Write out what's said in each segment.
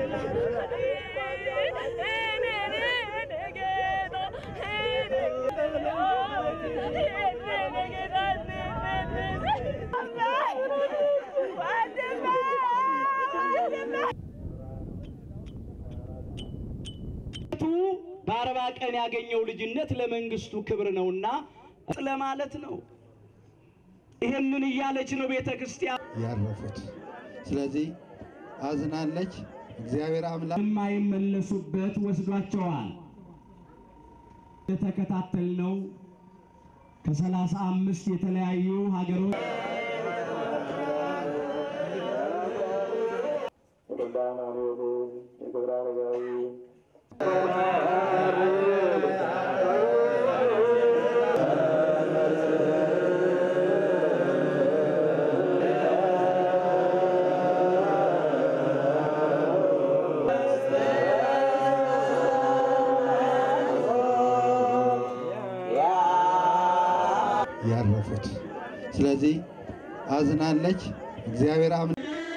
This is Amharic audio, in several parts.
በአርባ ቀን ያገኘው ልጅነት ለመንግስቱ ክብር ነውና ለማለት ነው። ይህንን እያለች ነው ቤተ ክርስቲያን ያረፉት። ስለዚህ አዝናለች። እግዚአብሔር አምላክ የማይመለሱበት ወስዷቸዋል። የተከታተልነው ከሰላሳ አምስት የተለያዩ ሀገሮች ያረፉት። ስለዚህ አዝናለች። እግዚአብሔር አምላክ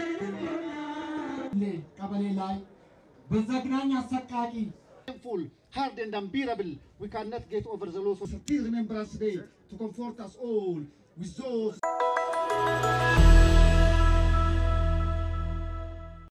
ቀበሌ ላይ በዘግናኝ አሰቃቂ painful, hard and unbearable. We cannot get over the loss of Remembrance Day to comfort us all with those